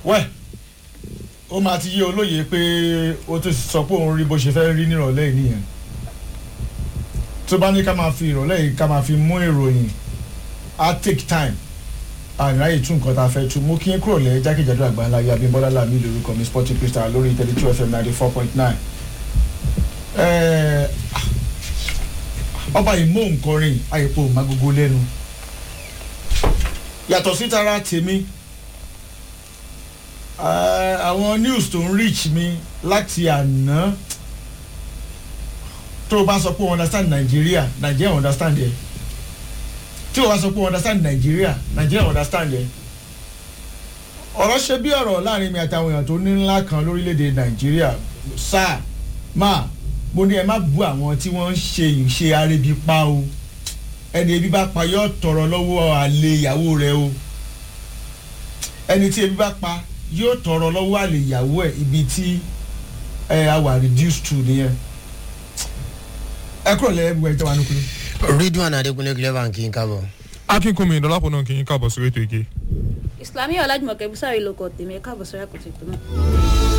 wẹ́ẹ̀ ó máa ti yé olóye pé ó ti sọ pé òun rí bó ṣe fẹ́ rí nírọ̀lẹ́ yìí nìyẹn tó bá ní ká máa fi ìrọ̀lẹ́ yìí ká máa fi mú ìròyìn á take time àìráyè tún nǹkan tá a fẹ́ tún mú kí n kúrò lẹ́ jákèjádò àgbáńlá yìí Abímbọ́lá Lámì lórúkọ mi Sporting Crystal lórí thirty two FM ninety four point nine ọba ìmọ̀ nkọrin àyèpọ̀ magogo lẹ́nu yàtọ̀ sí tara tèmi eh, àwọn news tó ń reach mi láti àná tó o bá sọ pé o understand Nigeria Nigeria understand yẹ tí o bá sọ pé o understand Nigeria Nigeria understand yẹ ọ̀rọ̀ ṣe bí ọ̀rọ̀ láàrin mi àtàwọn èèyàn tó ní ńlá kan lórílẹ̀‐èdè Nigeria sáà máa mo ní ẹ má bú àwọn tí wọ́n ń ṣe ìṣe arébi pa o ẹni ebi bá pa yóò tọrọ lọ́wọ́ àlè ìyàwó rẹ o ẹni tí ebi bá pa yóò tọrọ lọ́wọ́ àlè ìyàwó ẹ̀ ibi tí ẹ a wà reduced to nìyẹn ẹ kúrò lẹ́yìn gbogbo ẹ̀ tẹ́ wà nùkúrú. ridwan adekunle clever kì í kábọ̀. akínkùnmi ìdọ́lápọ̀ náà kì í káàbọ̀ sórí ètò ìgé. islamiyah ọlájúmọ̀kẹ́ bísàrí lóko tèmi ẹ̀ka àbọ̀sọ̀rẹ́ kò tètè náà.